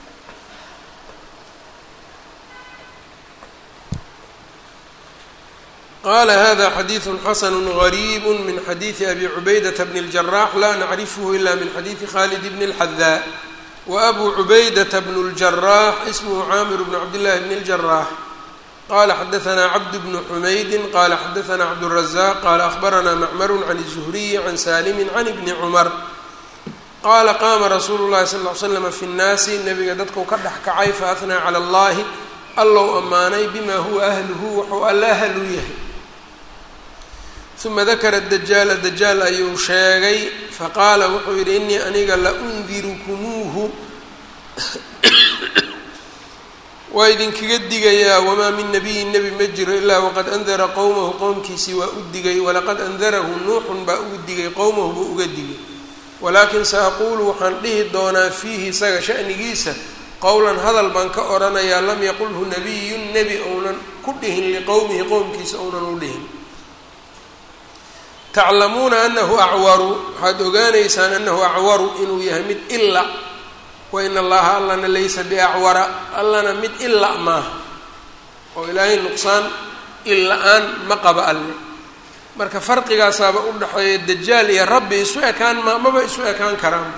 qala hada xadiiثu xasn غrيb min xadiiثi abi cubaydaةa bn الجarax la nacrifhu ila min xadiiثi khalid bn الxadaa وabu cubaydaةa bn الجarax ismhu camir bn cabdالlahi bn الجarax qala xadaثna cabd bn xumaydi qala xadaثna cabdالرaزaq qala aخbarana macmr can الزhriy can salimi can bni cmr qala qama rasuulu الlahi sal اه ly slm fi الnaasi nabiga dadku ka dhex kacay faأhnaa calى اllahi allow ammaanay bima huwa ahluhu wuxuu alla ahlu yahay uma dakara dajaala dajaal ayuu sheegay faqaala wuxuu yidhi inii aniga la undirukumuuhu waa idinkaga digayaa wamaa min nabiyin nebi ma jiro ilaa waqad andara qowmahu qowmkiisii waa u digay walaqad andarahu nuuxun baa ugu digay qowmahu buu uga digay walaakin sa-aquulu waxaan dhihi doonaa fiihi isaga shanigiisa qowlan hadal baan ka odhanayaa lam yaqulhu nabiyun nebi ounan ku dhihin liqowmihi qowmkiisa ounan u dhihin taclamuuna anahu acwaru waxaad ogaanaysaan anahu acwaru inuu yahay mid ila wa in allaha allana laysa biacwara allana mid ila maaha oo ilaahay nuqsaan illa-aan ma qaba alle marka farqigaasaaba u dhexeeya dajaal iyo rabbi isu ekaan ma maba isu ekaan karaan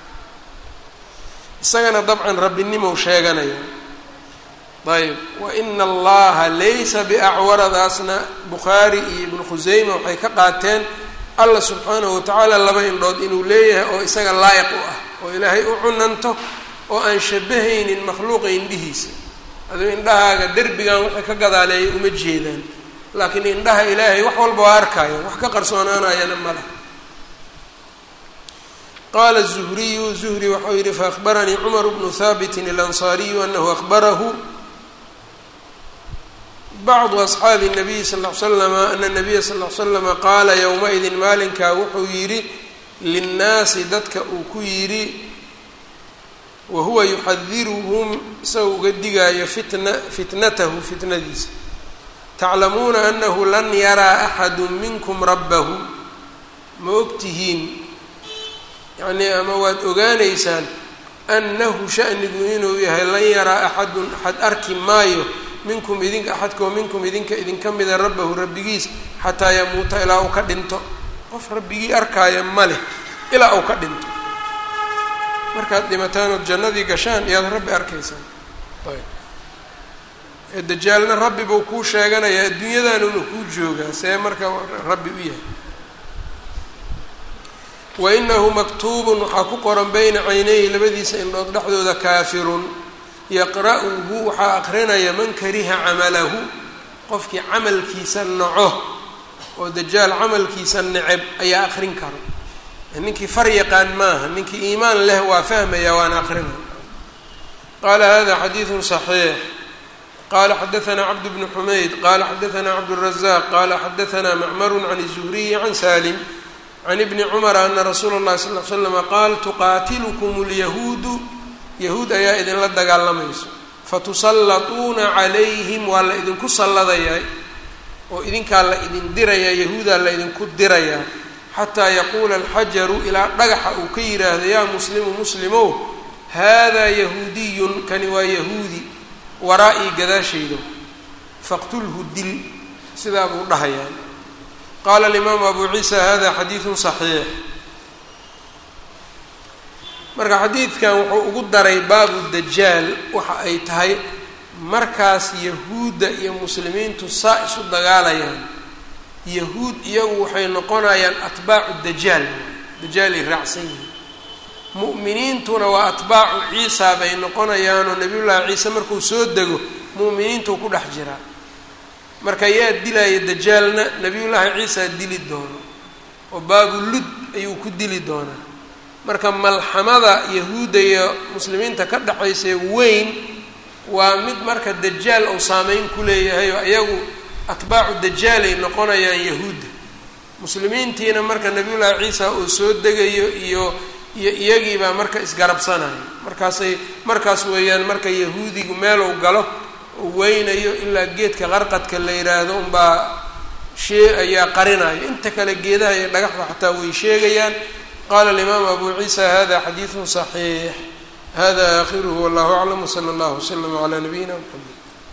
isagana dabcan rabbinimow sheeganaya ayb wa ina allaha laysa biacwaradaasna bukhaari iyo ibnu khuseyma waxay ka qaateen alla subxaanahu watacaala laba indhood inuu leeyahay oo isaga laayiq u ah oo ilaahay u cunanto oo aan shabahaynin makhluuqa indhihiisa aduu indhahaaga derbigan waxay ka gadaaleeya uma jeedaan laakiin indhaha ilaahay wax walba waa arkaayo wax ka qarsoonaanayana mala qala الزhriyu زhri waxau yihi faأخbaranii cmr bnu haabiti الأnصariyu anahu أخbarahu bacdu أصxaabi الnabiyi sal ll slama ana الnabiya sal ll slama qaala ywmaidin maalinkaa wuxuu yidhi linnaasi dadka uu ku yidhi wahuwa yuxadiruhum isagoo uga digaayo fitna fitnatahu fitnadiisa taclamuuna anahu lan yaraa axadu minkum rabbahu ma ogtihiin yacnii ama waad ogaanaysaan annahu shanigu inuu yahay lan yaraa axadun axad arki maayo minkum idinka axadkoo minkum idinka idinka mida rabbahu rabbigiis xataa yamuuta ilaa uu ka dhinto qof rabbigii arkaaya ma leh ilaa uu ka dhinto markaad dhimataan ood jannadii gashaan iyaad rabbi arkaysaan ayb ee dajaalna rabbi buu kuu sheeganayaa adduunyadaanuna kuu joogaa see marka rabbi u yahay wainahu maktuubun waxaa ku qoran bayna caynayhi labadiisa indhood dhexdooda kaafirun yaqra'uhu waxaa aqrinaya man kariha camalahu qofkii camalkiisa naco oo dajaal camalkiisa neceb ayaa akrin karo ninkii far yaqaan maaha ninkii iimaan leh waa fahmaya waana akrinaya qaala hada xadiidu صaxiix qala xadaثna cabd bn xumayd qala xadaثna cabdالrazaq qala xadaثna macmar can الzuhriyi can salim can ibni cumara ana rasuula اllahi sal l slama qaal tuqaatilkum اlyahuudu yahuud ayaa idinla dagaalamayso fatusallatuuna calayhim waa la idinku salladayaa oo idinkaa la idin dirayaa yahuudaa la idinku dirayaa xataa yaquula alxajaru ilaa dhagaxa uu ka yidhaahdo yaa muslimu muslimow haadaa yahuudiyun kani waa yahuudi waraa-ii gadaashayda faqtulhu dil sidaa buu dhahayaa qaala alimaamu abu ciisa hada xadiidun saxiix marka xadiidkan wuxuu ugu daray baabu dajaal waxa ay tahay markaas yahuudda iyo muslimiintu saa isu dagaalayaan yahuud iyagu waxay noqonayaan atbaacu dajaal dajaalay raacsan yihiin mu'miniintuna waa atbaacu ciisa bay noqonayaanoo nabiyullaahi ciise markuu soo dego mu'miniintuu ku dhex jiraa marka yaa dilaya dajaalna nabiyullaahi ciisa dili doono oo baabu lud ayuu ku dili doonaa marka malxamada yahuudda iyo muslimiinta ka dhexaysee weyn waa mid marka dajaal uu saameyn ku leeyahay oo iyagu atbaacu dajaalay noqonayaan yahuudda muslimiintiina marka nabiyullaahi ciisa uu soo degayo iyo iyo iyagiibaa marka isgarabsanaya markaasay markaas weeyaan marka yahuudigu meeluu galo uu weynayo ilaa geedka qarqadka la yidhaahdo unbaa shee ayaa qarinayo inta kale geedaha iyo dhagaxda xataa way sheegayaan qala alimaamu abu ciisa hada xadiidu صaxiix hada aakhiruhu wallahu aclam wsala allahu wslama calaa nabiyina mxamed